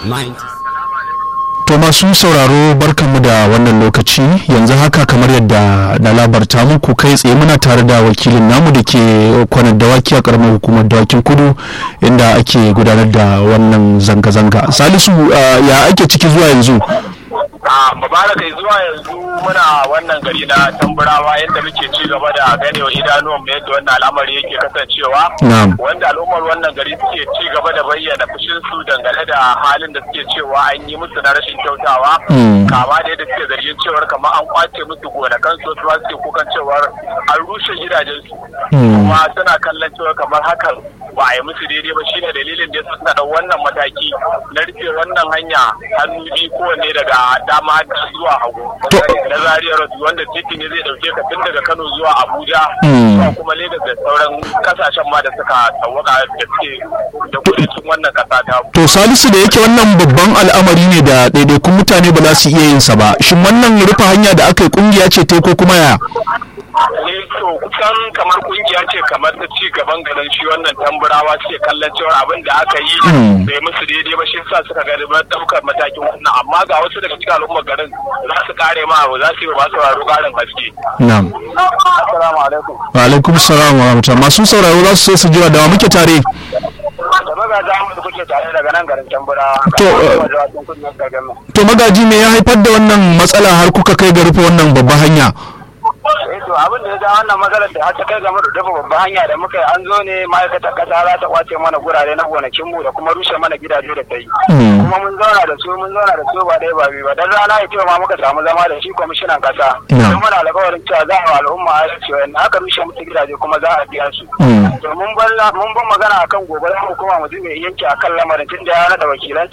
To masu sauraro barkanmu da wannan lokaci yanzu haka kamar yadda na labarta muku kai tsaye muna tare da wakilin namu da ke kwanar dawaki a karamar hukumar dawakin kudu inda ake gudanar da wannan zanga-zanga. Salisu ya ake ciki zuwa yanzu? a mubarak zuwa yanzu muna wannan gari na tamburawa yadda muke ci gaba da ganewa idanuwan mu yadda wannan al'amari yake kasancewa wanda al'ummar wannan gari suke ci gaba da bayyana fushin su dangane da halin da suke cewa an yi musu na rashin kyautawa kama da yadda suke zargin cewar kamar an kwace musu gonakan su su suke kukan cewar an rushe gidajen su kuma suna kallon cewar kamar hakan ba a yi musu daidai ba shine dalilin da suka da wannan mataki na rufe wannan hanya hannu biyu kowanne daga dama zuwa hagu na Zaria Road wanda titi ne zai dauke ka tun daga Kano zuwa Abuja zuwa kuma Lagos da sauran kasashen ma da suka tawaka da suke da kudancin wannan kasa ta To Salisu da yake wannan babban al'amari ne da ɗaiɗaikun mutane ba za su iya yin sa ba shin wannan rufe hanya da aka yi kungiya ce ta ko kuma ya ne to kusan kamar kungiya ce kamar ta ci gaban garin shi wannan tamburawa suke kallon cewar abin da aka yi bai musu daidai ba shi sa suka gari ba daukar matakin wannan amma ga wasu daga cikin al'ummar garin za su kare ma za su yi ba sauraro karin haske. Na'am. Assalamu alaikum. Wa alaikum salam wa rahmatullah masu sauraro za su so su jira da wa muke tare. Da magaji Ahmad kuke tare daga nan garin tamburawa. To, To magaji me ya haifar da wannan matsala har kuka kai ga rufe wannan babban hanya? eh to abin da ya ja wannan matsalar da har ta kai game da dafa babban hanya da muka yi an zo ne ma'aikatar kasa za ta kwace mana gurare na gonakinmu da kuma rushe mana gidaje da ta yi kuma mun zauna da su mun zauna da su ba dai ba biyu ba dan rana ya ma muka samu zama da shi kwamishinan kasa don muna alƙawarin cewa za a al'umma a cewa in aka rushe musu gidaje kuma za a biya su to mun bar mun bar magana akan gobe za mu koma mu zube yanke akan lamarin tun da ya da wakilan